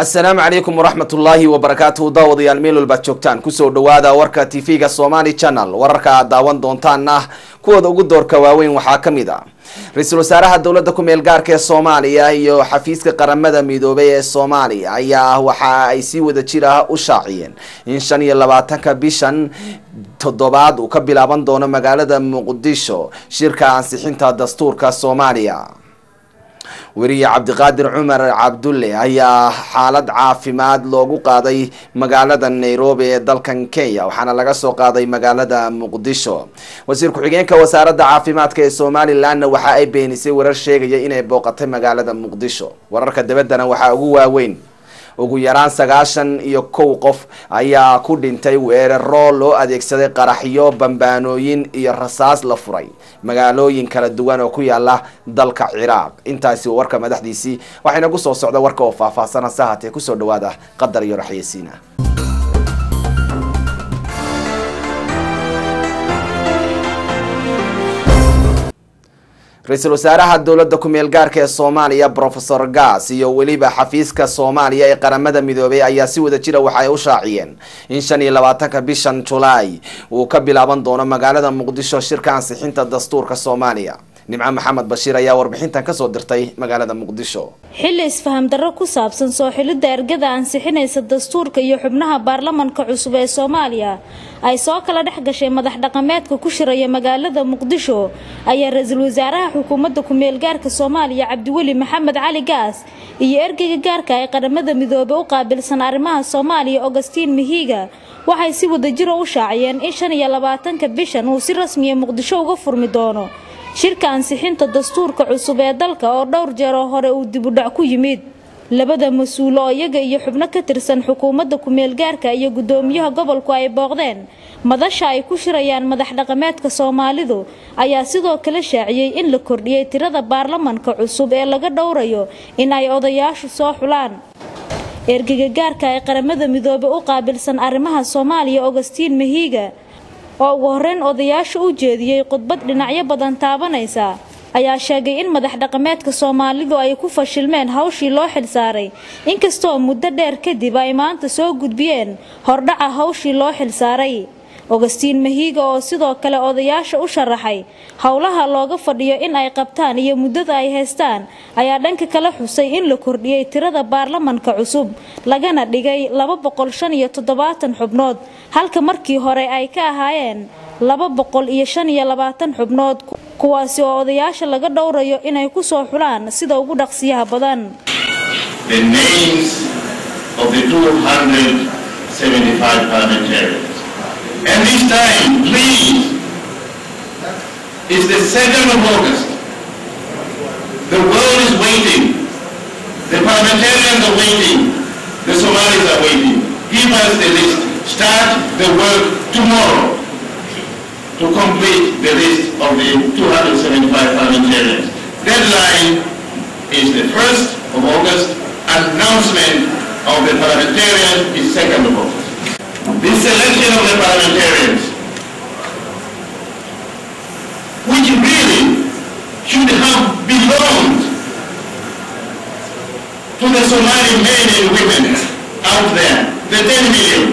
asalaamu calaykum waraxmat ullaahi wabarakaatuhu daawadayaal meel walbaad joogtaan kusoo dhawaada warka tv-ga somali channel wararka aad daawan doontaan ah kuwooda ugu doorka waaweyn waxaa ka mid a ra-iisul wasaaraha dowladda ku meel gaarka ee soomaaliya iyo xafiiska qaramada midoobay ee soomaaliya ayaa waxa ay si wada jir ah u shaaciyeen in shan iyo labaatanka bishan toddobaad uu ka bilaaban doono magaalada muqdisho shirka ansixinta dastuurka soomaaliya weriye cabdiqaadir cumar cabdulle ayaa xaalad caafimaad loogu qaaday magaalada nairobi ee dalkan kenya waxaana laga soo qaaday magaalada muqdisho wasiir ku-xigeenka wasaaradda caafimaadka ee somalilanna waxa ay beenisay warar sheegaya inay booqatay magaalada muqdisho wararka dabaddana waxaa ugu waaweyn ugu yaraan sagaashan iyo kow qof ayaa ku dhintay weeraro loo adeegsaday qaraxyo bambaanooyin iyo rasaas la furay magaalooyin kala duwan oo ku yaala dalka ciraaq intaasi warka madaxdiisii waxayna ku soo socda warka oo faahfaahsan hase haatee kusoo dhawaada qadar iyo raxyeysiina ra-iisul wasaaraha dowladda ku-meel gaarka ee soomaaliya profesor gas iyo weliba xafiiska soomaaliya ee qaramada midoobay ayaa si wada jira waxa ay u shaaciyeen in shan iyo labaatanka bishan julaay uu ka bilaaban doono magaalada muqdisho shirka ansixinta dastuurka soomaaliya nimco maxamed bashiir ayaa warbixintan kasoo dirtay magaalada muqdisho xilli isfaham darro ku saabsan soo xilidda ergada ansixinaysa dastuurka iyo xubnaha baarlamanka cusub ee soomaaliya ay soo kala dhex gashay madax dhaqameedka ku shiraya magaalada muqdisho ayaa ra-iisul wasaaraha xukuumadda ku-meel gaarka soomaaliya cabdiweli maxamed cali gaas iyo ergeyga gaarka ay qaramada midoobey u qaabilsan arrimaha soomaaliya augustiin mihiga waxay si wadajiro u shaaciyeen in shan iyo labaatanka bishan uu si rasmiya muqdisho uga furmi doono shirka ansixinta dastuurka cusub ee dalka oo dhowr jeer oo hore uu dibudhac ku yimid labada mas-uulo oo iyaga iyo xubno ka tirsan xukuumadda ku-meel gaarka iyo guddoomiyaha gobolku ay booqdeen madasha ay ku shirayaan madax dhaqameedka soomaalidu ayaa sidoo kale shaaciyey in la kordhiyey tirada baarlamanka cusub ee laga dhowrayo in ay odayaashu soo xulaan ergega gaarka ee qaramada midoobe u qaabilsan arrimaha soomaaliya augustiin mahiiga oo ugu horreyn odayaasha u jeediyey khudbad dhinacyo badan taabanaysa ayaa sheegay in madax dhaqameedka soomaalidu ay ku fashilmeen hawshii loo xilsaaray inkastoo muddo dheer kadib ay maanta soo gudbiyeen hordhaca hawshii loo xilsaaray augustiin mahiiga oo sidoo kale odayaasha u sharaxay howlaha looga fadhiyo in ay qabtaan iyo muddada ay haystaan ayaa dhanka kala xusay in la kordhiyey tirada baarlamanka cusub lagana dhigay laba boqol shan iyo toddobaatan xubnood halka markii hore ay ka ahaayeen laba boqol iyo shan iyo labaatan xubnood kuwaasi oo odayaasha laga dhowrayo inay ku soo xulaan sida ugu dhaqsiyaha badan And this time, please, is the 2nd of August. The world is waiting. The parliamentarians are waiting. The Somalis are waiting. Give us the list. Start the work tomorrow to complete the list of the 275 parliamentarians. Deadline is the 1st of August. Announcement of the parliamentarians is 2nd of August. The selection of the parliamentarians, which really should have belonged to the Somali men and women out there, the 10 million.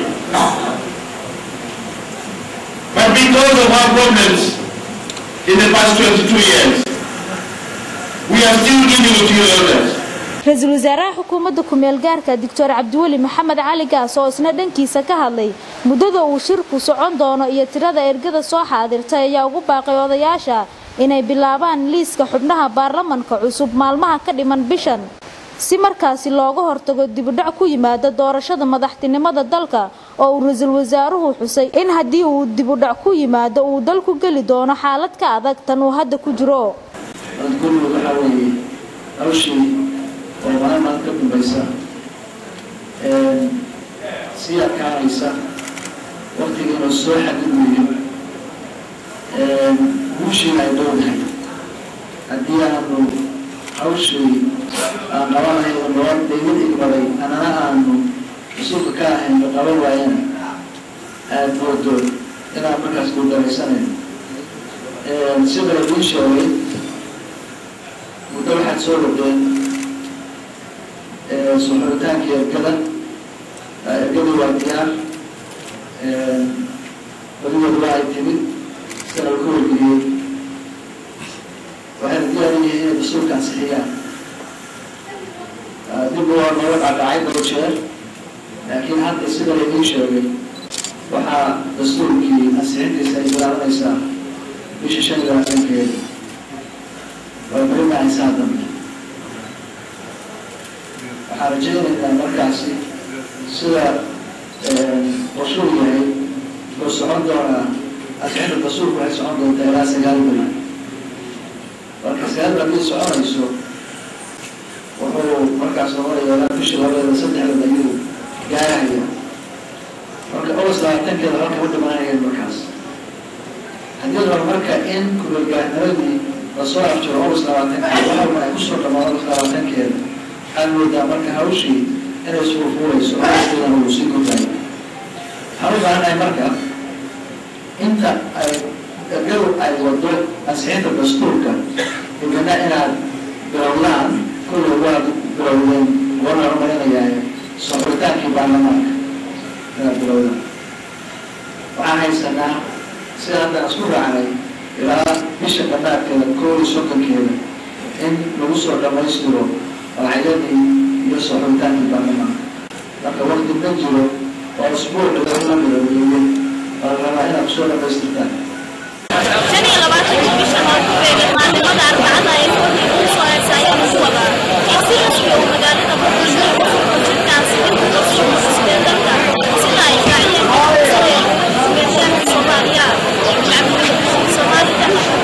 But because of our problems in the past 22 years, we are still giving it to you elders. ra-iisul wasaaraha xukuumadda ku-meel gaarka doctor cabdiweli maxamed cali gaas oo isna dhankiisa ka hadlay muddada uu shirku socon doono iyo tirada ergada soo xaadirtay ayaa ugu baaqay odayaasha inay bilaabaan liiska xubnaha baarlamanka cusub maalmaha ka dhiman bishan si markaasi looga hortago dibudhac ku yimaada doorashada madaxtinimada dalka oo uu ra-iisul wasaaruhu xusay in haddii uu dibudhac ku yimaado uu dalku geli doono xaalad ka adag tan uu hadda ku jiro oo maalmaad ka dambaysa sii adkaanaysa waktigiina soo xadidayo guushiina ay dhowdahay haddii aanu hawshii aan qabanayno nabad daymad igmaday anana aanu mas-uulka ka ahayno qaban waayana aada moodo inaan markaas guuldaraysanayno sida idiin sheegay muddo waxaad soo wadeen soo xulitaankii ergada ergadii waa diyaar badidooda waa ay timid sida lagu wargeliyey waxayna diyaar u yihiin inay dastuurka ansixiyaan dib waa nooga dhacdhacay daba jeer laakiin hadda sida laydin sheegay waxaa dastuurkii ansixintiisa ay bilaabanaysaa bisha shan iyo labaatankeeda way marinahaysaa dambe waxaan rajaynaynaa markaasi sida qorshuu yahay wuxuu socon doonaa ansixinta dastuurku waxay socon doontaa ilaa sagaal bil marka sagaal bil haddii soconayso wuxuu markaas noqonaya ilaa bisha labadeeda saddexdeeda ayuu gaarahaya marka august labaatankeeda halka u dhimanayeen markaas haddii la rabo marka in kubalgaarnimadii lasoo afjiro august labaatankeeda waxaa ay kusoo dhamaan august labaatankeeda waxaad moodaa marka hawshii inay suufuurayso augustkeedana uu sii kordhayo waxaan u baahannahay marka inta ay ergadu ay wado ansixinta dastuurka dibana inaad bilowdaan kullay waad bilowdeen wana horumarinayaa soo xuritaankii baarlamaanka inaad bilowdaan waxaan haysanaa sida haddaan isku raacnay ilaa bisha qanaadkeeda koo iyo soddonkeeda in lagu soo dhammaystiro magacyadii iyo soo xuritaankii baarlamaanka marka wakti ma jiro oo usbuuc lagula bilowdeeyo waa la rabaa inaad kusoo dhammaystirtaan shan iyo labaatanka bishan oo ku beegan maalmada arbacada ee kooxii ugu soo heesa ayaa lagu wadaa in si rasmi uu magaalada muqdisho ugu furto jirkaasi inta dastuurka cusbee dalka sida ay raaciyeen kumeeshaanka soomaaliya cabdilbashiir soomaalida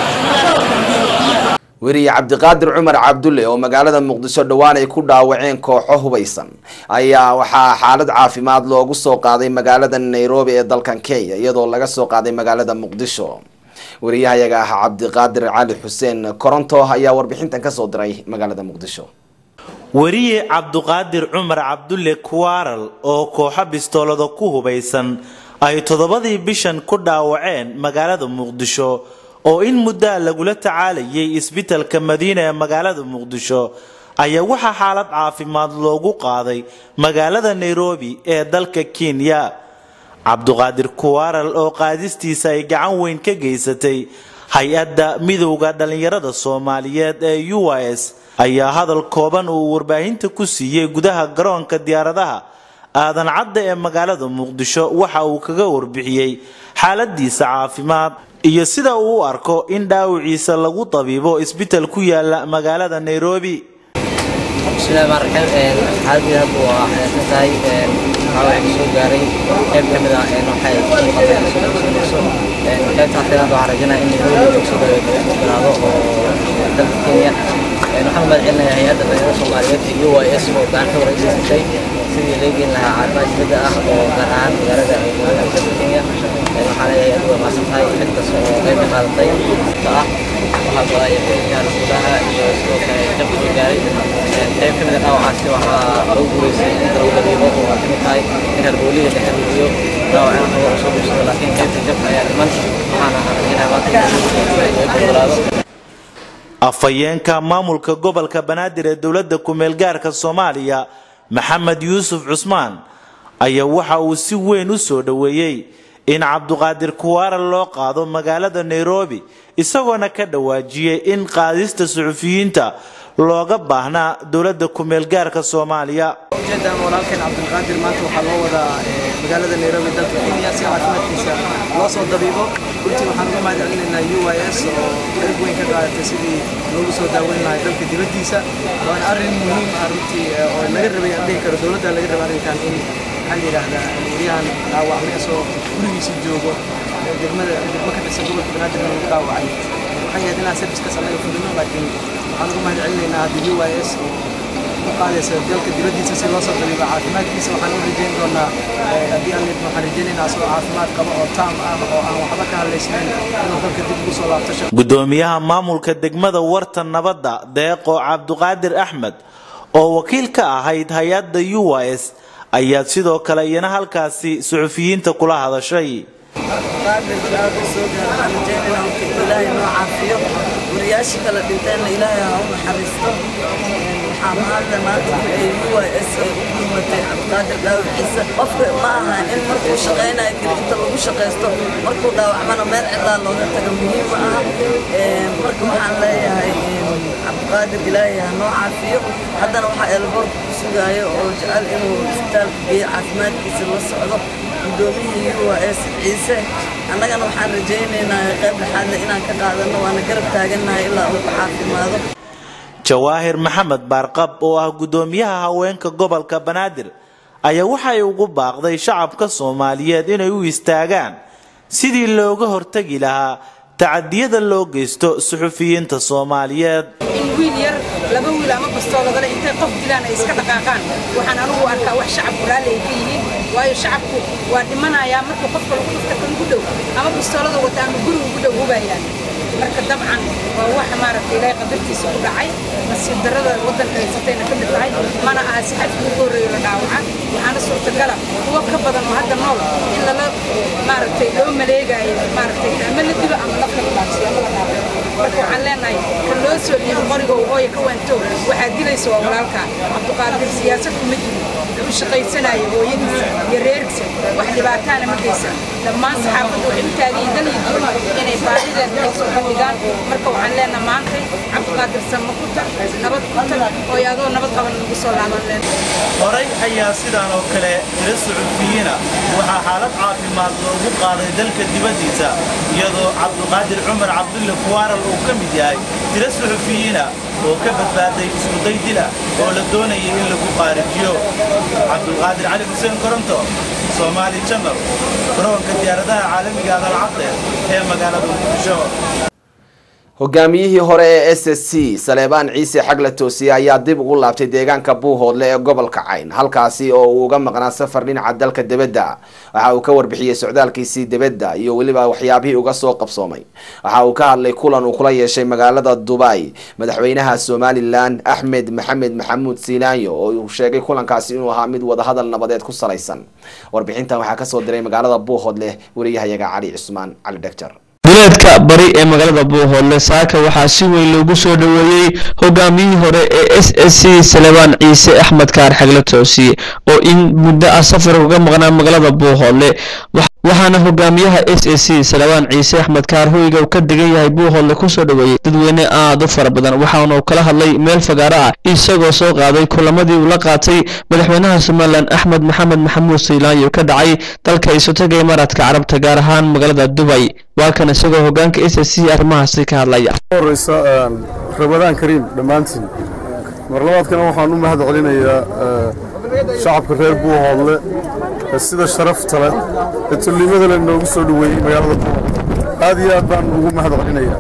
magaalada weriye cabdiqaadir cumar cabdulle oo magaalada muqdisho dhowaan ay ku dhaawaceen kooxo hubaysan ayaa waxaa xaalad caafimaad loogu soo qaaday magaalada nairobi ee dalkan kenya iyadoo laga soo qaaday magaalada muqdisho wariyahayaga ah cabdiqaadir cali xuseen koronto ayaa warbixintan kasoo diray magaalada muqdisho weriye cabduqaadir cumar cabdulle kuwaaral oo kooxo bistoolada ku hubaysan ay toddobadii bishan ku dhaawaceen magaalada muqdisho oo in muddaa lagula tacaalayay isbitalka madiina ee magaalada muqdisho ayaa waxaa xaalad caafimaad loogu qaaday magaalada nairobi ee dalka kenya cabduqaadir kuwaaral oo qaadistiisa ay gacan weyn ka geysatay hay-adda midowda dhallinyarada soomaaliyeed ee u s ayaa hadal kooban uu warbaahinta ku siiyey gudaha garoonka diyaaradaha aadan cadda ee magaalada muqdisho waxa uu kaga warbixiyey xaaladiisa caafimaad iyo sida uu u arko in dhaawiciisa lagu tabiibo isbital ku yaala magaalada nairobi bismillahi rmaan raxiim xaaladii hadda waa xayaadsan tahay waxaa waxay soo gaaray qayb ka mid ah waxay muuqataa qaybta xafidaad waxaan rajaynayaa in nairobi soo galaado oo dalka kenya waxaan u mahadcelinayaa hay-adda dhalinyarada soomaaliyeed iyo u s oo gacan ka wareysaysatay sidii laga geyn lahaa caafimaad dibadda ah oo gaar ahaan magaalada dalka kenya waxaa leeyahay adigu waa mahadsan tahay cid kasta oo qayb ka qaadatay ah waxaa balaya xilkaan gudaha iyo sidoo kale qayb soo gaaray qayb ka mid ah dhaawacaasi waxaa lagu guuleystay inta lagu dabiibo oo waa kamid tahay in halbooliga la xiriiriyo dhaawacana naga usoo guursado laakiin qaybta jabka ayaa dhiman waxaana rajaynayaa maanta in gogolaado afhayeenka maamulka gobolka banaadir ee dowladda ku-meelgaarka soomaaliya maxamed yuusuf cusmaan ayaa waxa uu si weyn u soo dhoweeyey in cabduqaadir kuwaaral loo qaado magaalada nairobi isagoona ka dhawaajiyey in qaadista suxufiyiinta looga baahnaa dowladda ku-meelgaarka soomaaliya ujeedaan walaalkeen cabdulqaadir maanta waxaa loo wadaa magaalada nairobi dalka kenya si caafimaadkiisa loo soo dabiibo runtii waxaan uga mahad celinaynaa u y s oo qayb weyn ka qaadatay sidii loogu soo daaweyn lahay dalka dibaddiisa waana arrin muhiim ah runtii oo laga rabay aan dhihi karo dowladda laga rabay arrinkan in maxaa la yidhaahdaa waryahan dhaawacmay asoo gurigiisa joogo degmada degmo ka tirsan gobolka banaadir lagu dhaawacay waxay ahayd inaan serviskaas anaga fulino laakiin waxaan uga mahad celinaynaa hadda u y s oo u qaadaysa dalka dibaddiisa si loo soo dabiibo caafimaadkiisa waxaan u rajayn doonaa haddii aan leedno waxaan rajaynaynaa asagoo caafimaad qaba oo taam ah oo aan waxba ka hadlaysnayn inuu dalka dib ugu soo laabto shaqo gudoomiyaha maamulka degmada warta nabadda deeqo cabduqaadir axmed oo wakiil ka ahayd hay-adda u s ayaa sidoo kale iyana halkaasi suxufiyiinta kula hadashay qaadir bilaaga soo gaara waxaan rajaynayna horta ilaahay noo caafiyo wariyaashii kala dhinteenna ilaahay ha u naxariisto waxaan waxaa mahadle maanta ay u s ay u gurmatay cabdiqaadir dhaawiciisa qofka ma aha in markuu shaqaynayo keli inta lagu shaqaysto markuu dhaawacmana meel cidlaa looga taga muhiim ma aha marka waxaan leeyahay cabdiqaadir ilaahay ha noo caafiyo haddana waxaa elboorka ku sugaayo oo jecel inuu isbitaalka geeyo caafimaadkiisa la socdo guddoomiyihii u s ciise annagana waxaan rajaynaynaa qayb dhexaadle inaan ka qaadano waana garab taagannahay ilaa uu ka caafimaado jawaahir maxamed baarqab oo ah guddoomiyaha haweenka gobolka banaadir ayaa waxay ugu baaqday shacabka soomaaliyeed inay u istaagaan sidii looga hortagi lahaa tacadiyada loo geysto suxufiyiinta soomaaliyeed in wiil yar laba wiil ama bastooladale intay qof dilaan ay iska dhaqaaqaan waxaan anugu arkaa wax shacabku raalli ay ka yihiin waayo shacabku waa dhimanayaa markuu qofka lagu dhufta kan ugu dhow ama bastoolada wata ama guri ugu dhow hubayaan marka dabcan waa wax maaragtay ilaahay qadartiisa ku dhacay nasiib darrada waddanka haysatayna ka mid tahay mana aha si xadka ugu horreeyo la dhaawaca waxaana suurtagala kuwo ka badan oo hadda nool in lala maaragtay loo maleegaayo maaragtay ama la dilo ama la qalqaabsiyo ama la dhaawaco marka waxaan leenahay kan loo soo dhiibo qoriga hooya ka waantow waxaa dilaysa waa walaalka cabdiqaadir siyaasad kuma jiro wuxuu shaqaysanayo hooyadiisa iyo reerkiisa wax dhibaataana ma geysan dhammaan saxaafadda waxay u taagan yihiin dal iyo dibad inay baahideeda ay soo bandhigaan marka waxaan leenahay maantay cabdiqaadir sama ku tag nabad ku tag oo adoo nabad qaban nagu soo laaban leen horay ayaa sidaan oo kale tiro suxufiyiina waxaa xaalad caafimaad loogu qaaday dalka dibaddiisa iyadoo cabdiqaadir cumar cabdulle kuwaaral uu ka mid yahay tiro suxufiyiina oo ka badbaaday iskuday dila oo la doonayay in lagu qaarijiyo cabdulqaadir cali xuseen koronto soomaali janal garoonka diyaaradaha caalamiga adalcadde ee magaalada muqdisho hogaamiyihii hore ee s s c saleebaan ciise xagla toosiye ayaa dib ugu laabtay deegaanka buuhoodle ee gobolka cayn halkaasi oo uu uga maqnaa safar dhinaca dalka debedda waxa uu ka warbixiyey socdaalkiisii debedda iyo weliba waxyaabihii uga soo qabsoomay waxa uu ka hadlay kulan uu kula yeeshay magaalada dubai madaxweynaha somalilan axmed maxamed maxamuud siinaanyo oo uu sheegay kulankaasi inuu ahaa mid wadahadal nabadeed ku salaysan warbixintan waxaa kasoo diray magaalada buuhoodle wariyahayaga cali cusmaan cali dhegjar duleedka bari ee magaalada buuhoodle saaka waxaa si weyn loogu soo dhoweeyey hogaamiyihii hore ee s s c salebaan ciise axmed kaar xagle toosiye oo in muddo ah safar uga maqnaa magaalada buuhoodle waxaana hogaamiyaha s s c salebaan ciise axmed kaar hoyga uu ka degan yahay buuhoodle kusoo dhoweeyey dadweyne aada u fara badan waxaana uu kala hadlay meel fagaaro ah isagoo soo qaaday kulamadii uu la qaatay madaxweynaha somalilan axmed maxamed maxamuud saylaanyo ka dhacay dalka isotaga imaaraadka carabta gaar ahaan magaalada dubay waa kan isagoo hogaanka s s c arrimahaasi ka hadlaya horeysa rabadaan kariim dhammaantiin marlabaadkana waxaan u mahad celinayaa shacabka reer buuhoodle ee sida sharafta leh ee tullimada leh noogu soo dhoweeyey magaalada buuhoodle aad iyo aad baan ugu mahad celinayaa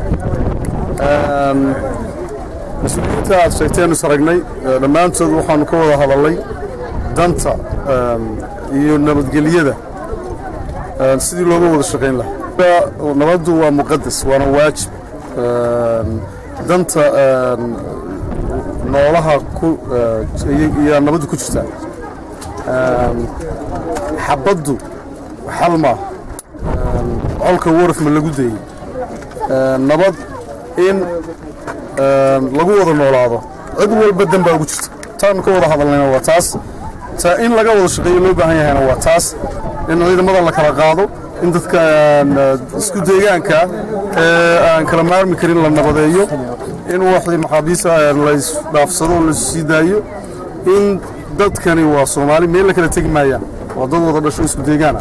mas-uuliyiinta aad sheegteen is aragnay dhammaantood waxaanu ka wada hadalnay danta iyo nabadgelyada sidii looga wada shaqayn lahaa nabaddu waa muqadas waana waajib danta noolaha iyaa nabaddu ku jirtaa xabaddu xal maa colka waraf ma lagu dayey nabad in lagu wada noolaado cid walba dan baa ugu jirta taanu ka wada hadalnayna waa taas ta in laga wada shaqeeyo loo baahan yahayna waa taas in ciidamadan la kala qaado in dadka isku deegaanka ee aan kala maarmi karin la nabadeeyo in waxii maxaabiista laysdhaafsado oo laisu sii daayo in dadkani waa soomaali meel la kala tegi maayaan waa dad wada dhasho isku deegaana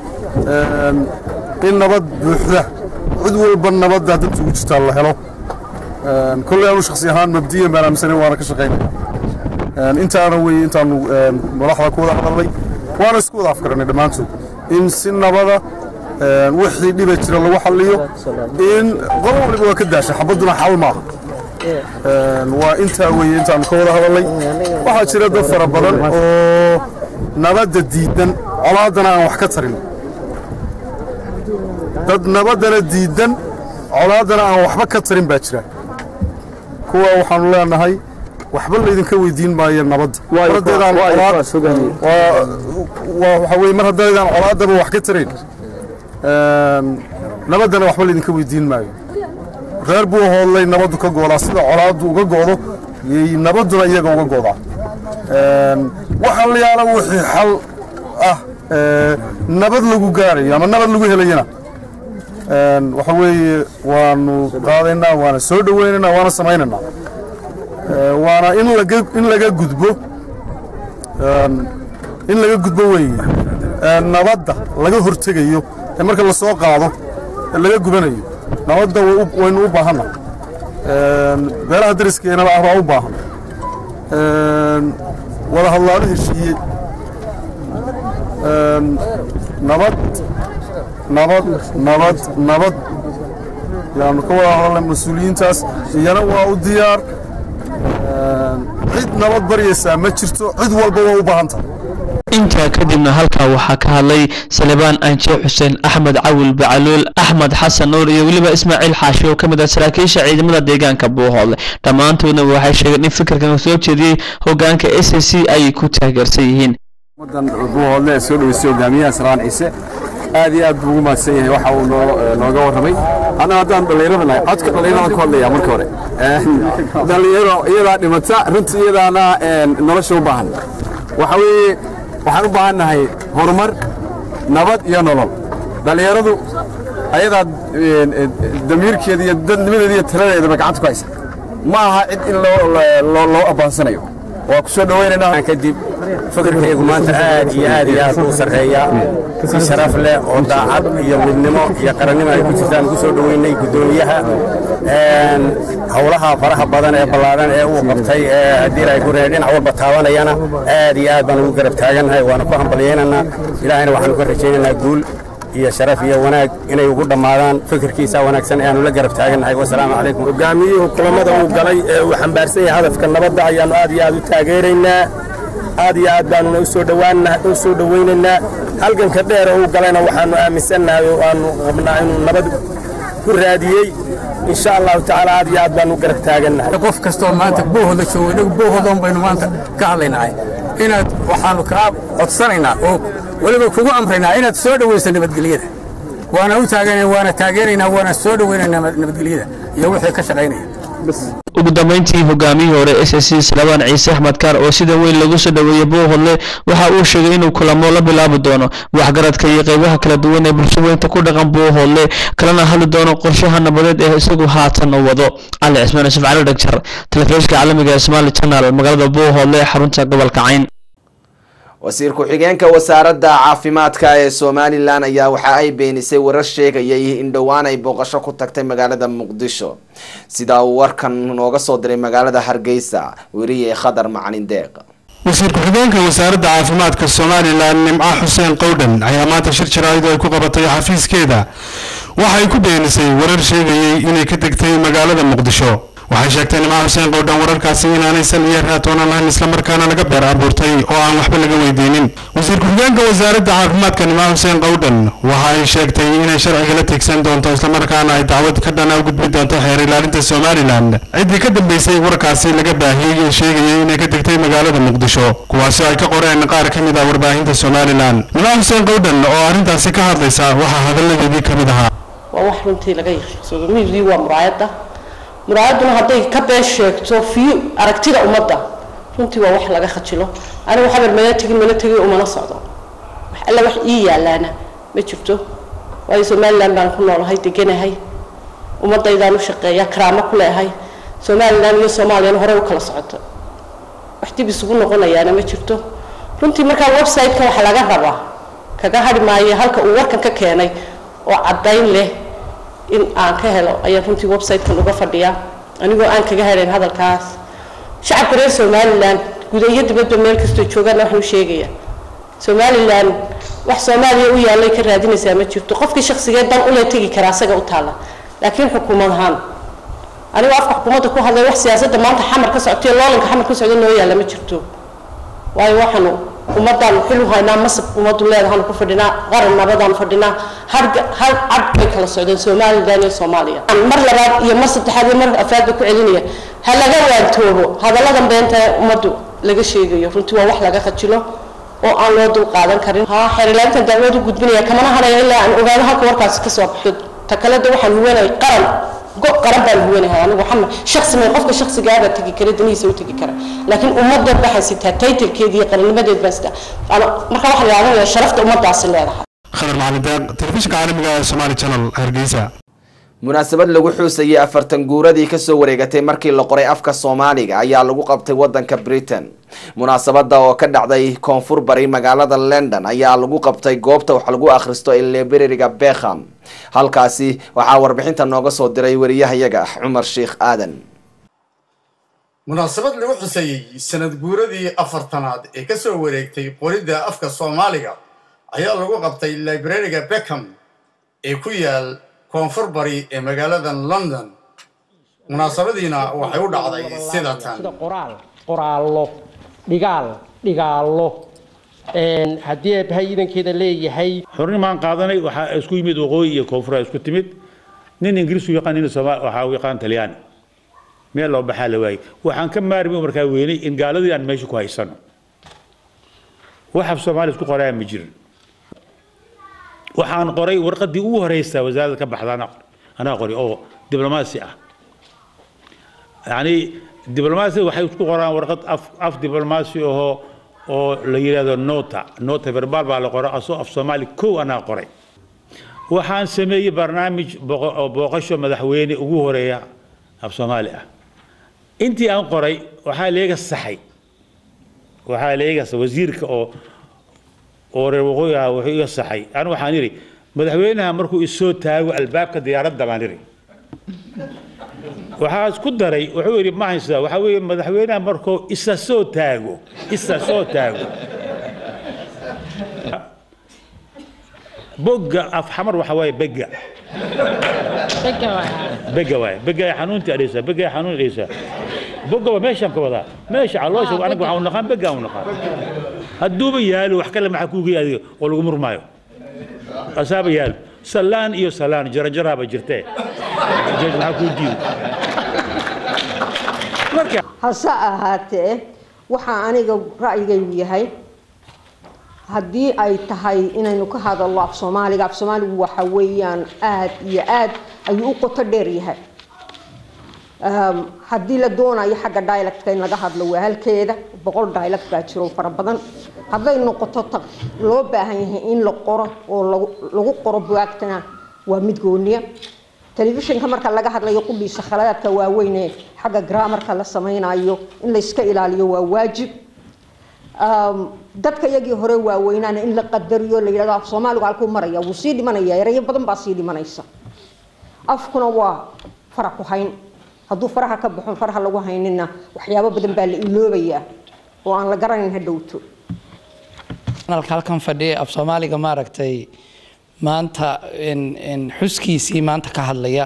in nabad buuxda cid walba nabadda danta ugu jirtaa la helo kolley anu shakhsi ahaan mabdiyan baan aaminsanay waana ka shaqaynaya intaana weeye intaanu madaxda ku wada hadalnay waana isku wada afkaranay dhammaantood in si nabada wixii dhiba jira lagu xalliyo in qolo waliba waa ka daasha xabadduna xal maaha waa intaa weeye intaanu ka wada hadalnay waxaa jira dad fara badan oo nabadda diidan colaaddana aan wax ka tarin dad nabaddana diidan colaaddana aan waxba ka tarin baa jira kuwa waxaanu leenahay waxba laydinka weydiin maayo nabadda waxa weye mar haddaydaan colaaddaba wax ka tarayn nabaddana waxba laydinka weydiin maayo reer buu hoodlay nabaddu ka goodaa sida colaaddu uga go'do yay nabadduna iyaga uga godaa waxa la yaala wixii xal ah nabad lagu gaarayo ama nabad lagu helayana waxa weeye waanu qaadaynaa waana soo dhowaynaynaa waana samaynaynaa waana in laga in laga gudbo in laga gudbo weeye nabadda laga hortegayo ee marka la soo qaado ee laga gubanayo nabadda waynu u baahanna beelaha dariskeenaba ah baa u baahan wada hadlaalo heshiiye nabad nabad nabad nabad yaanu ka wada hadalnay mas-uuliyiintaas iyana waa u diyaar cid nabad baryaysaa ma jirto cid walba waa u baahan tahay intaa kadibna halkaa waxaa ka hadlay salebaan anje xuseen axmed cawil bacaluul axmed xasan nuur iyo weliba ismaaciil xaashi oo ka mid ah saraakiisha ciidamada deegaanka buuhoodle dhammaantoodna waxay sheegeen in fikirkan soo jeediyey hogaanka s c ay ku taageersan yihiin buuhoodle ee soo dhoweysay hogaamiyaha salaan ciise aad iyo aad buu ugu mahadsan yahay waxa uu nooga warramay annaga haddaan dhallinyarada nahay codka dhallinyarada ku hadlaya marka hore dhallinyaro iyadaa dhimata runtii iyadaana nolosha u baahan waxa weeye waxaan u baahan nahay horumar nabad iyo nolol dhallinyaradu ayadaa damiirkeeda iyo dadnimadeeda iyo taladeedaba gacanta ku haysa ma aha cid in loo abaansanayo waa ku soo dhowaynaynaa kadib fikirkaygu maanta aad iyo aad iyo aad u sarreeya si sharaf leh oo daacad iyo midnimo iyo qarannimo ay ku jirtaan ugu soo dhoweynay guddoomiyaha howlaha faraha badan ee ballaadan ee uu qabtay ee haddii ay ku reer dhinac walba taabanayana aad iyo aad baan ugu garab taagannahay waana ku hambalyaynaynaa ilaahayna waxaanu ka rajaynaynaa guul iyo sharaf iyo wanaag inay ugu dhammaadaan fikirkiisa wanaagsan ee aanu la garab taagannahay wasalaamu calaykum hogaamiyuhu kulamada uu galay ee uu xambaarsan yahay hadafka nabadda ayaannu aad iyo aad u taageeraynaa aad iyo aad baanuna usoo dhowaanna u soo dhowaynaynaa halganka dheer oo uu galayna waxaannu aaminsannahay oo aanu qabnaa inuu nabad ku raadiyey insha allahu tacaala aad iyo aad baanu garab taagannahay qof kastoo maanta boohooda joogo inagu boohoodan baynu maanta ka hadlaynahay inaad waxaannu kaa codsanaynaa oo weliba kugu amraynaa inaad soo dhowayso nabadgelyada waana u taagan waana taageeraynaa waana soo dhowaynaynaa nabadgelyada iyo wixii ka shaqaynaya ugu dambeyntii hogaamiyihii hore s s c salabaan ciise axmed kaar oo sida weyn lagu soo dhoweeyey buuhodle waxa uu sheegay inuu kulamo la bilaabi doono waxgaradka iyo qeybaha kala duwan ee bulshaweynta ku dhaqan buuhodle kalena hadli doono qorshaha nabadeed ee isagu haatan u wado cali cismaan yusuf cali dhagjar telefishinka caalamiga ee somali channel magaalada buuhodle ee xarunta gobolka cayn wasiir ku-xigeenka wasaaradda caafimaadka ee somalilan ayaa waxa ay beenisay warar sheegayay in dhowaan ay booqasho ku tagtay magaalada muqdisho sida uu warkan nooga soo diray magaalada hargeysa weriye khadar macalin deeq wasiir ku-xigeenka wasaaradda caafimaadka somalilan nimco xuseen qowdhan ayaa maanta shir jaraa'id ay ku qabatay xafiiskeeda waxay ku beenisay warar sheegayay inay ka degtay magaalada muqdisho waxay sheegtay nimco xuseen qowdhan wararkaasi inaanay sal iyo raatoonan lahayn islamarkaana laga beer abuurtay oo aan waxba laga weydiinin wasiir ku-xigeenka wasaaradda caafimaadka nimco xuseen qowdhan waxa ay sheegtay inay sharciga la tigsan doonto islamarkaana ay dacwad ka dhana u gudbi doonto xeer ilaalinta somalilan ciddii ka dambeysay warkaasi laga baahiyey ee sheegayay inay ka degtay magaalada muqdisho kuwaasi ay ka qoreen qaar ka mid ah warbaahinta somalilan nimco xuseen qowdhan oo arrintaasi ka hadlaysa waxaa hadalladeedii ka mid ahaa waa wax runtii laga yaqiinsado miidii waa muraayadda muraayaduna hadday ka been sheegto fiyo aragtida ummadda runtii waa wax laga khajilo anigu xabar mana tegin mana tegin umana socdo wax alla wax ii yaalaana ma jirto waayo somalilan baan ku noolahay deganahay ummaddaydaan u shaqeeya karaamo ku leehay somalilan iyo soomaaliyana horey u kala socoto wax dib isugu noqonayaana ma jirto runtii markaa website-ka waxa laga rabaa kaga hadhi maayo halka uu warkan ka keenay oo caddayn leh in aan ka helo ayaan runtii website-kan uga fadhiyaa anigoo aan kaga helayn hadalkaas shacabka reer somalilan guda iyo dibadba meel kastoo joogaana waxaan u sheegayaa somalilan wax soomaaliya u yaallay ka raadinaysaa ma jirto qofkii shakhsigeed dan ule tegi karaa asaga u taalla laakiin xukuumad ahaan anigoo afka xukuumadda ku hadlay wax siyaasadda maanta xamar ka socoto iyo loolanka xamar ka socda noo yaalla ma jirto waayo waxaanu ummadaan xil u haynaa masab ummaddu leedahaanu ku fadhinaa qaran nabadaan fadhinaa harga hal cad bay kala socdeen somalilan iyo soomaaliya mar labaad iyo mar saddexaad iyo mar afraad ba ku celinaya ha laga waantoobo hadalladan beenta ee ummaddu laga sheegayo runtii waa wax laga khajilo oo aan loo dul qaadan karin ha xeerilaantan dacwad u gudbinaya kamana hanayo ilaa aan ogaado halka warkaasi ka soo baxo takalada waxaan huwanay qaran go qaran baa lagu weynahay anigu waxaan shaksi ma qofka shaksigaaba tegi kara danihiisa u tegi kara laakiin ummadda waxay sitaa taytalkeeda iyo qarannimadeed baa sitaa marka waxaa la yaabanaya sharafta ummaddaasi leedahay khadar macalin deeq telefishinka caalamiga ee somali channel hargeysa munaasabad lagu xuusayay afartan guuradii kasoo wareegatay markii la qoray afka soomaaliga ayaa lagu qabtay wadanka britain munaasabada oo ka dhacday koonfur bari magaalada london ayaa lagu qabtay goobta wax lagu akhristo ee librariga bekham halkaasi waxaa warbixinta nooga soo diray wariyahayaga cumar sheikh aadan munaasabad lagu xuseeyey sanad guuradii afartanaad ee kasoo wareegtay qoridda afka soomaaliga ayaa lagu qabtay librariga beckham ee ku yaal koonfur bari ee magaalada london munaasabadiina waxay u dhacday sida tan qoraal qoraallo dhigaal dhigaallo haddii eebbahay iidankeeda leeyahay xornimaan qaadanay waxaa isku yimid waqooyi iyo koonfur isku timid nin ingiriis u yaqaan nin soomaali waxaa u yaqaan talyaani meel loo baxaa la waayey waxaan ka maarmi markaa weynay in gaaladii aan meesha ku haysano waxab soomaali isku qoraa ma jirin waxaan qoray warqadii ugu horeysa wasaaradda ka baxda anaa qoray oo diblomaasi ah yani diblomaasi waxay isku qoraan warqad af af diblomaasi ahoo oo la yidhahdo nota nota verbal baa la qoray asoo af soomaali kow anaa qoray waxaan sameeyey barnaamij booqasho madaxweyne ugu horeeya af soomaali ah intii aan qoray waxaa leega saxay waxaa leega wasiirka oo oo reer waqooyi ah wuxuu iga saxay anigu waxaan idhi madaxweynaha markuu isoo taago albaabka diyaaradda baan idhi waxaa isku daray wuxuu yidhi ma haysaa waxaa weeye madaxweynaha markuu isa soo taago isa soo taago bogga af xamar waxa waaye begga begga waaye begga ay xanuuntii adhaysaa begga ay xanuun adhaysaa bogga waa meeshaan ka wadaa meesha caloosha anaga waxaa u naqaan begga u naqaan hadduuba yaalo wax kale maxaa kuuga adiga oo lagu murmaayo asaaba yaalo salaan iyo salaan jarajaraaba jirtee maxaa kuu diido hase ahaatee waxaa aniga ra'yigaygu yahay haddii ay tahay inaynu ka hadalno af soomaaliga af soomaaligu waxa weeyaan aad iyo aad ayuu u qoto dheer yahay haddii la doonayo xagga dialectka in laga hadlo waa halkeeda boqol dialect baa jiro fara badan hadday noqoto ta loo baahan yahay in la qoro oo lagu qoro buwaagtana waa mid gooniya telefishinka marka laga hadlayo qudhiisa khaladaadka waaweyn ee xagga grammarka la samaynayo in la iska ilaaliyo waa waajib dadka iyagii hore waaweynaana in la qadariyo la yidhahdo af soomaaligu halkuu maraya wuu sii dhimanaya erayo badan baa sii dhimanaysa afkuna waa fara ku hayn hadduu faraha ka baxon faraha lagu haynina waxyaabo badan baa la iloobayaa oo aan la garanayn ha dhowto halkan fadhiya af soomaaliga maaragtay maanta xuskiisii maanta ka hadlaya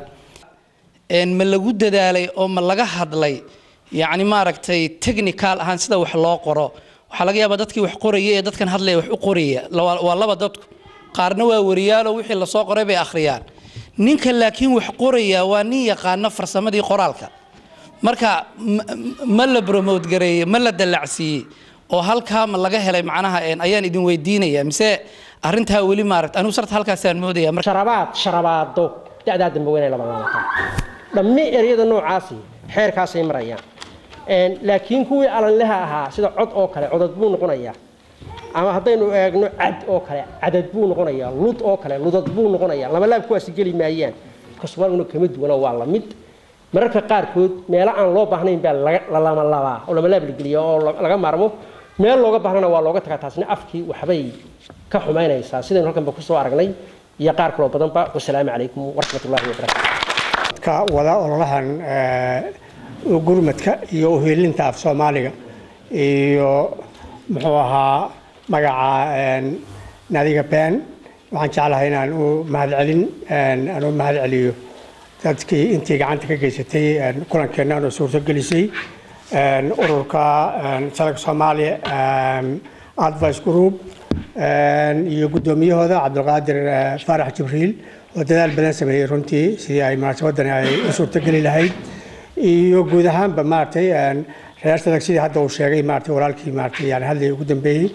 ma lagu dadaalay oo ma laga hadlay yacni maaragtay technical ahaan sida wax loo qoro waxaa laga yaabaa dadkii wax qoraya ee dadkan hadlaya wax u qoraya waa laba dadku qaarna waa wariyaalo wixii lasoo qoray bay akhriyaan ninka laakiin wax qoraya waa nin yaqaano farsamadii qoraalka marka ma la bromote gareeyey ma la dallacsiiyey oo halkaa ma laga helay macnaha ayaan idin weydiinaya mise arrintaa weli maaragta anigu sarta halkaasaan moodaya sharabaad sharabaado da'daa dambe weynay laba labaatan dhammi eryada noocaasi xeerkaasay marayaan laakiin kuwii alanleha ahaa sida cod oo kale codad buu noqonayaa ama haddaynu eegno cad oo kale cadad buu noqonayaa lud oo kale ludad buu noqonayaa labalaab kuwaasi geli maayaan kaswaaluna kama duwana waa la mid mararka qaarkood meelo aan loo baahnayn baa la lama labaa oo labalaab la geliya oo laga maarmo meel looga baahnana waa looga tagaa taasna afkii waxbay ka xumaynaysaa sidaynu halkanba kusoo aragnay iyo qaar kaloo badanba wasalaamu calaykum waraxmatullahi wabarakaatu ka wada ololahan gurmadka iyo uheelinta af soomaaliga iyo muxuu ahaa magaca nadiga been waxaan jeclahay inaan u mahadcelin aan u mahad celiyo dadkii intii gacanta ka geysatay kulankeenna oo suurtogelisay ururka salka soomaaliya advice group iyo guddoomiyahooda cabdulqaadir faarax jibriil oo dadaal badan sameeyey runtii sidii ay munaasabadan ay u suurtogeli lahayd iyo guud ahaanba maaragtay reer sadag sidii hadda uu sheegay maaragtay walaalkii maaragtay yani hadlay ugu dambeeyey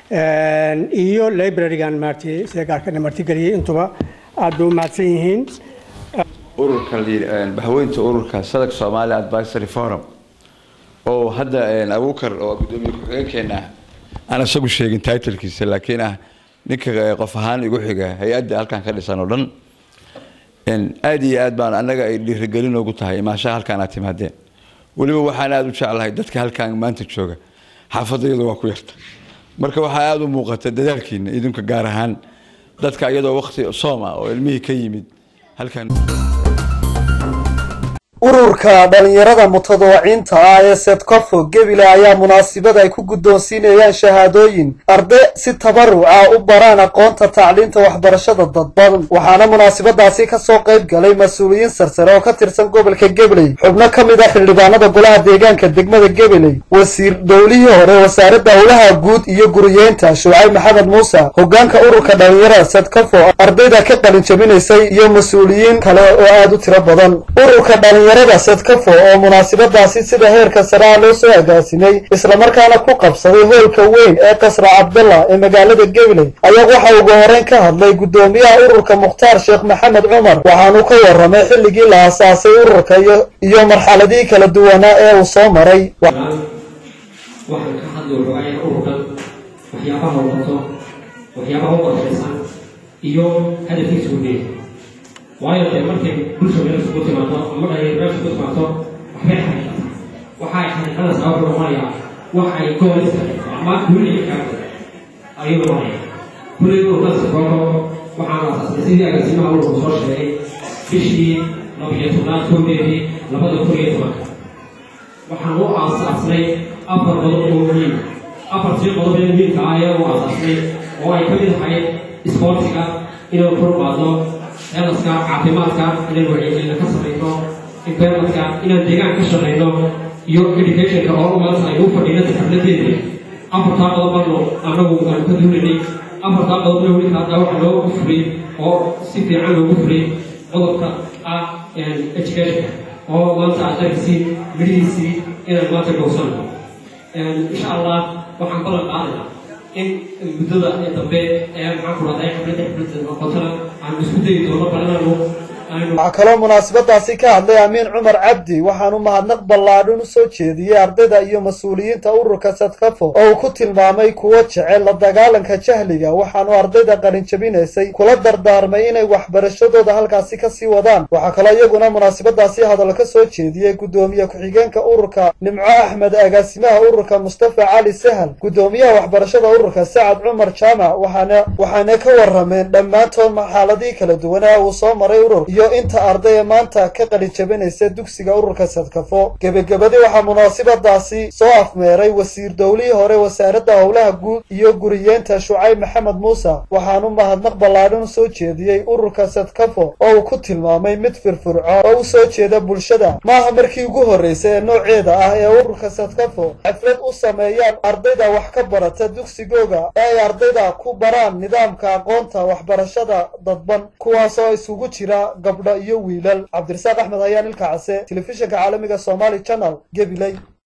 iyo librarygan maaragtay sida gaarkana martigeliyey intuba aad bay u mahadsan yihiin ururka bahweynta ururka sadak somali advisory forum oo hadda abuukar oo gudoomiye ku-xigeenkeena ah aan isagu sheegin titlkiisa laakiin ah ninka qof ahaan igu xiga hay-adda halkan ka dhisan oo dhan aada iyo aad baan annaga ay dhiirigelin ugu tahay imaashaha halkaan aad timaadeen weliba waxaan aada u jeclahay dadka halkaan maanta jooga xaafadayadu waa ku yarta marka waxaa aada u muuqata dadaalkiina idinka gaar ahaan dadka iyadoo waqti soom ah oo ilmihii ka yimid halkan ururka dhalinyarada mutadawiciinta ah ee sedkofo gebile ayaa munaasabad ay ku guddoonsiinayaan shahaadooyin arday si tabaruca u baraan aqoonta tacliinta waxbarashada dadban waxaana munaasabadaasi kasoo qayb galay mas-uuliyiin sarsare oo ka tirsan gobolka gebeley xubno ka mid ah xildhibaanada golaha deegaanka degmada gebeley wasiir dowlihii hore wasaaradda howlaha guud iyo guriyeynta shucayb maxamed muuse hogaanka ururka dhalinyarada sedkofo ardayda ka qalin jabinaysay iyo mas-uuliyiin kale oo aada u tiro badan ururka dhalinyarada sedkafo oo munaasabadaasi sida heerka saraa loo soo agaasimay islamarkaana ku qabsaday hoolka weyn ee qasra cabdalla ee magaalada gabiley ayaa waxa ugu horeyn ka hadlay guddoomiyaha ururka mukhtaar sheekh maxamed cumar waxaanu ka waramay xilligii la aasaasay ururka iyo marxaladihii kala duwanaa ee uu soo maray waxaan ka hadli waxoogaa ururkan waxyaabaha uu qabto waxyaabaha u qorshaysan iyo hadafkiisa uu leeyahay waayo dee markay bulsha meel isugu timaado ama dhalinyaro meel isugu timaado waxbay xaqiiqataa waxa ay xaqiiqada sabab u noqonayaa wax ay goolista ama guuliga kaagta ayuu noqonaya kulli ururkaas kooxo waxaan aasaasnay sidii agaasimaha ururku soo sheegay bishii labiyo tobnaad kowdeedii labada kun iyo tobanka waxaan u aasaasnay afar qodob oo muhiim afartii qodob ee muhiimka ah ayaa u aasaasnay oo ay ka mid ahayd isboortiga inuu kor qaado heelaska caafimaadka inaan wacyigelina ka samayno environmentka inaan deegaan ka shaqayno iyo educationka oo umaas aynu u fadhiino xafladeeda afartaa qodobano annagu aan ka duulinay afartaa qodobna weli hadda waxa loogu fulay oo si fiican loogu fulay qodobka ah educationka oo maanta aad arkisiin midhihiisii inaan maanta gowsano insha allah waxaan ballan qaadaynaa in muddada ee dambe ee maxaan ku rahday xafladda xafladda noqotana aan isku dayi doono balinaanu waxaa kaloo munaasabadaasi ka hadlay amiin cumar cabdi waxaanu mahadnaq ballaadhan u soo jeediyey ardayda iyo mas-uuliyiinta ururka sadkafo oo uu ku tilmaamay kuwo jecel la dagaalanka jahliga waxaanu ardayda qalinjabinaysay kula dardaarmay inay waxbarashadooda halkaasi kasii wadaan waxaa kaloo iyaguna munaasabadaasi hadal ka soo jeediyey guddoomiye ku-xigeenka ururka nimco axmed agaasimaha ururka mustafa cali sahal guddoomiyaha waxbarashada ururka sacad cumar jaamac waxaana waxaana ka warameen dhammaantood xaaladihii kala duwanaa uu soo maray urur iyo inta ardaya maanta ka qalin jabinaysa dugsiga ururka sadkafo gebagabadii waxaa munaasabadaasi soo afmeeray wasiir dowlihii hore wasaaradda howlaha guud iyo guriyeenta shucayb maxamed muuse waxaanu mahadnaq ballaadhan u soo jeediyey ururka sadkafo oo uu ku tilmaamay mid firfircoon oo u soo jeeda bulshada maaha markii ugu horreysay ee nooceeda ah ee ururka sadkafo xaflad u sameeyaan ardayda wax ka barata dugsigooga ee ay ardayda ku baraan nidaamka aqoonta waxbarashada dadban kuwaasoo isugu jira gabdho iyo wiilal cabdirasaaq axmed ayaan ilka case telefishinka caalamiga somali channel gabiley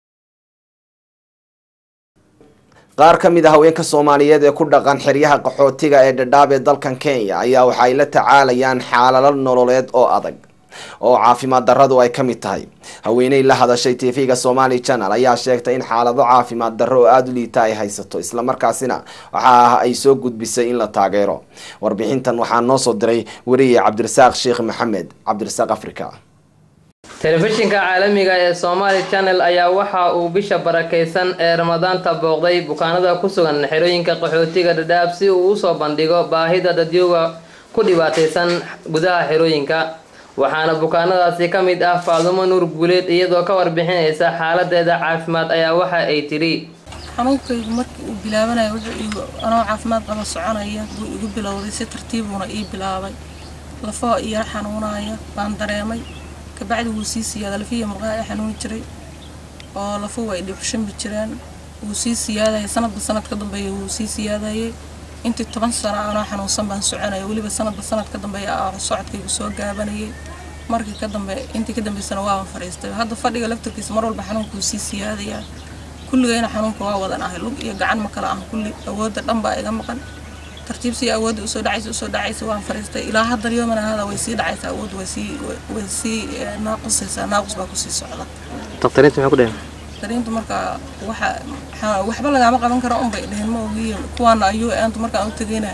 qaar ka mid ah haweenka soomaaliyeed ee ku dhaqan xeryaha qaxootiga ee dhadhaab ee dalkan kenya ayaa waxa ay la tacaalayaan xaalalo nololeed oo adag oo caafimaad darradu ay ka mid tahay haweeney la hadashay tv-ga somali channel ayaa sheegtay in xaalado caafimaad darro oo aada u liita ay haysato islamarkaasina waxa ah ay soo gudbisay in la taageero warbixintan waxaa noo soo diray weriye cabdirasaaq sheekh maxamed cabdirasaaq africa telefishinka caalamiga ee somaali channel ayaa waxa uu bisha barakaysan ee ramadaanta booqday bukaanada ku sugan xerooyinka qaxootiga dhadhaab si uu usoo bandhigo baahida dadyooga ku dhibaataysan gudaha xerooyinka waxaana bukaanadaasi ka mid ah faadumo nuur guuleed iyadoo ka warbixinaysa xaaladeeda caafimaad ayaa waxa ay tidhi xanuunkaygu markii uu bilaabanaya wuxuu igu anoo caafimaad qaba soconaya buu igu bilowday si tartiibuuna ii bilaabay lafoo iyara xanuunaya baan dareemay kabacdi wuu sii siyaada lafiya murqaha i xanuuni jiray oo lafuhu ay dhibxushami jireen wuu sii siyaadaya sanadba sanad ka dambeeya wuu sii siyaadayay intii toban sano anoo xanuunsan baan soconaya weliba sanadba sanad ka dambeeya socodkaygu soo gaabanayay markii ka dambe intii ka dambeysana waaban fadhiistay hadda fadhiga laftarkiisa mar walba xanuunka wuu sii siyaadayaa kulligayna xanuunka waa wadan ahay lug iyo gacan ma kala ah kulli awoodda dhan baa iga maqan tartiib sii awoodda usoo dhacaysa usoo dhacaysa waan fariistay ilaa hadda yoomana hada way sii dhacaysa awood way sii way sii eh, naaqusaysaa naaqus baa kusii socda dakhtariinta maxay ku dheheen dariintu marka waxa xa- waxba lagaama qaban karo un bay dheheen ma ogiye kuwaana ayuu aantu markaan u tegayna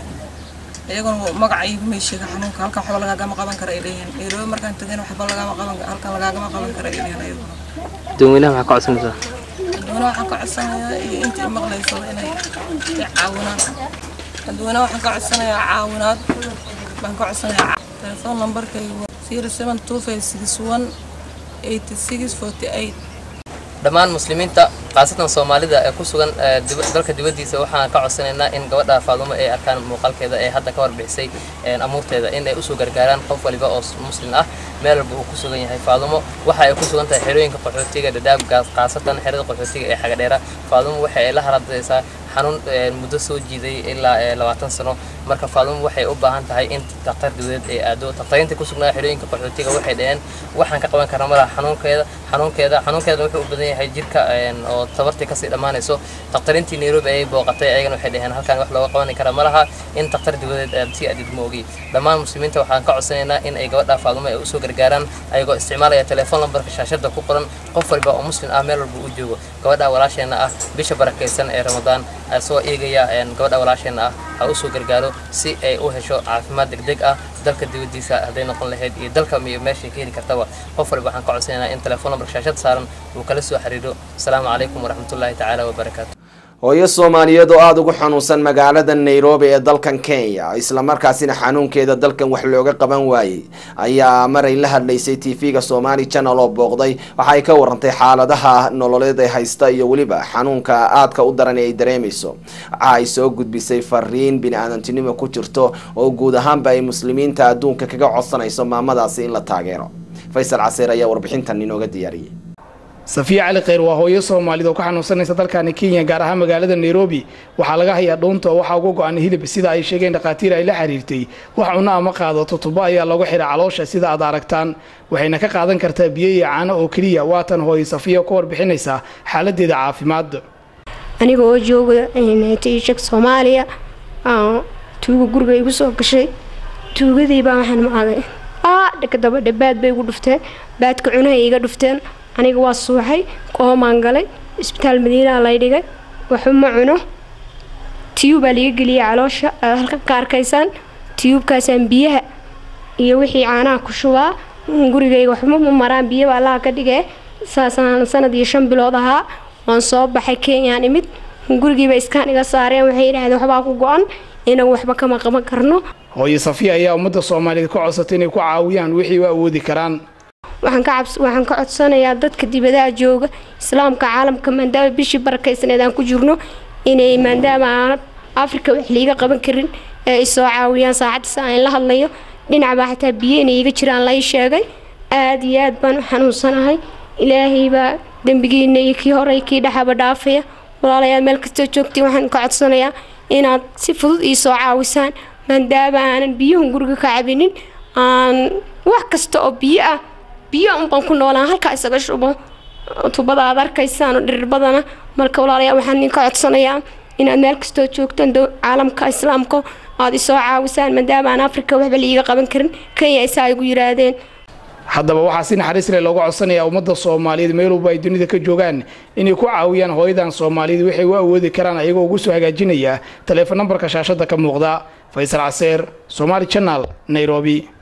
iyaguna magaca igumay sheega xanuunka halkan waxba lagaagama qaban kara ay dheheen nairobi markaan tegayna waxba lagaama qaban halkan lagaagama qaban kara ay dheheen ayaguna dadweynaha maxaa ka codsanaysaa dadweynaha waxaan ka codsanayaa iyo intii maqlayso inay i caawinaan dadweynaha waxaan ka codsanayaa caawinaad baan ka codsanayaa telefoon nambarkaygu waa zero seven two five six one eighty six forty eight dhammaan muslimiinta khaasatan soomaalida ee ku sugan ee dib- dalka dibaddiisa waxaan ka codsanaynaa in gabadha faadumo ay arkaan muuqaalkeeda ee hadda ka warbixisay een, amuurteeda in ay usoo gargaaraan qof waliba oo s- muslim ah meel walba uu ku sugan yahay faadumo waxa ay ku sugan tahay xerooyinka qaxootiga dhadhaab gaas- khaasatan xerada qaxootiga ee xagadheera faadumo waxa ay la haradaysaa xanuun een, muddo soo jiiday ilaa ee, labaatan sano marka faadumo waxay u baahan tahay in daktar dawladeed ay aado dakhtariinta ku sugnaa xerooyinka qaxootiga waxay dhaheen waxaan ka qaban karnaa malaha xanuunkeeda xanuunkeeda xanuunkeeda wuxuu u badan yahay jirka een, oo tabartii kasii dhammaanayso dakhtariintii nairobi ayay booqatay ayagana waxay dhaheen halkan wax looga qaban kara ma laha in daktar dawladeed aad sii adid ma ogi dhammaan muslimiinta waxaan ka codsanaynaa in ay gabadha faadumo ay usoo gargaaraan ayagoo isticmaalaya telefoon lambarka shaashada ku qoran qof walba oo muslim ah meel walba uu joogo gabadha walaasheena ah bisha barakaysan ee ramadaan asoo eegaya een, gabadha walaasheena ah ha usoo gargaaro si ay u hesho caafimaad degdeg ah dalka dibadiisa hadday noqon lahayd iyo dalka iyo meeshay ka heli kartaba qof walba waxaan ka codsanaynaa in telefoon lambarka shaashada saaran uu kala soo xiriiro asalaamu calaykum waraxmatullaahi tacaala wabarakaatu hooyo soomaaliyeed oo aada ugu xanuunsan magaalada nairobi ee dalkan kenya islamarkaasina xanuunkeeda dalkan wax looga qaban waayey ayaa maray la hadlaysay tv-ga somali channel oo booqday waxa ay ka warantay xaaladaha nololeed ee haysta iyo weliba xanuunka aadka u daran ee ay dareemayso waxa ay soo gudbisay fariin bini-aadantinimo ku jirto oo guud ahaanba ay muslimiinta adduunka kaga codsanayso maamadaasi in la taageero faysal caseer ayaa warbixintan inooga diyaariyey safiya cali kheyr waa hooyo soomaalida oo ka xanuunsanaysa dalkani kenya gaar ahaan magaalada nairobi waxaa laga hayaa dhuunta oo waxaa uga go-an hilib sida ay sheegeen dhakhaatiir ay la xiriirtay wax cunno ama qaadato tubo ayaa looga xidha caloosha sida aad aragtaan waxayna ka qaadan kartaa biyo iyo caano oo keliya waatan hooyo safiya ka warbixinaysa xaaladeeda caafimaad aniga oo jooga tiishag soomaaliya aan tuuga guriga igu soo gashay tuugadii baa waxaan maaday aa dhakadaba dhabaad bay igu dhufteen baadka cunahay iga dhufteen aniga waa suuxay qoomaan galay isbitaal madiinaa lay dhigay waxba ma cuno tiyuubaa liga geliyay caloosha aad halkan ka arkaysaan tiyuubkaasaan biyaha iyo wixii caanaha ku shubaa gurigayga waxba ma maraan biyaba allaha ka dhigee saasaan sanad iyo shan bilood ahaa waan soo baxay kenyaan imid gurigiiba iskaan iga saareen waxay yidhaahdeen waxbaa ku go-an inagu waxba kama qaban karno hooyo safiya ayaa ummadda soomaaliyeed ka codsatay inay ku caawiyaan wixii u awoodi karaan waxaan ka cabs waxaan ka codsanayaa dadka dibadaha jooga islaamka caalamka maadaama bishii barakaysaneed aan ku jirno inay maadaama aan afrika wax liiga qaban karin ee ay soo caawiyaan saacaddiisa aan la hadlayo dhinac baa xataa biyo inay iga jiraan lai sheegay aada iyo aad baan u xanuunsanahay ilaahay baa dembigiina iyo kii hore iyo kii dhexaba dhaafaya walaalayaal meel kastoo joogtiin waxaan ka codsanayaa inaad si fudud ii soo caawisaan maadaama aanan biyuhun guriga ka cabinin aan wax kasta oo biyo ah biyo unbaan ku noolaan halkaa isaga shubo tubada aad arkaysaan oo dhirirbadana marka walaalayaal waxaan idinka codsanayaa inaad meel kastoo joogtaan dow- caalamka islaamka aad isoo caawisaan maadaama aan afrika waxba liiga qaban karin kenya isaa igu yiraahdeen haddaba waxaa si naxariis leh looga codsanayaa ummadda soomaaliyeed meel walba ay dunida ka joogaan inay ku caawiyaan hooyadan soomaaliyeed waxay u awoodi karaan ayagoo ugu soo hagaajinaya taleefon nambarka shaashada ka muuqda faysal caseer somaali channel nairobi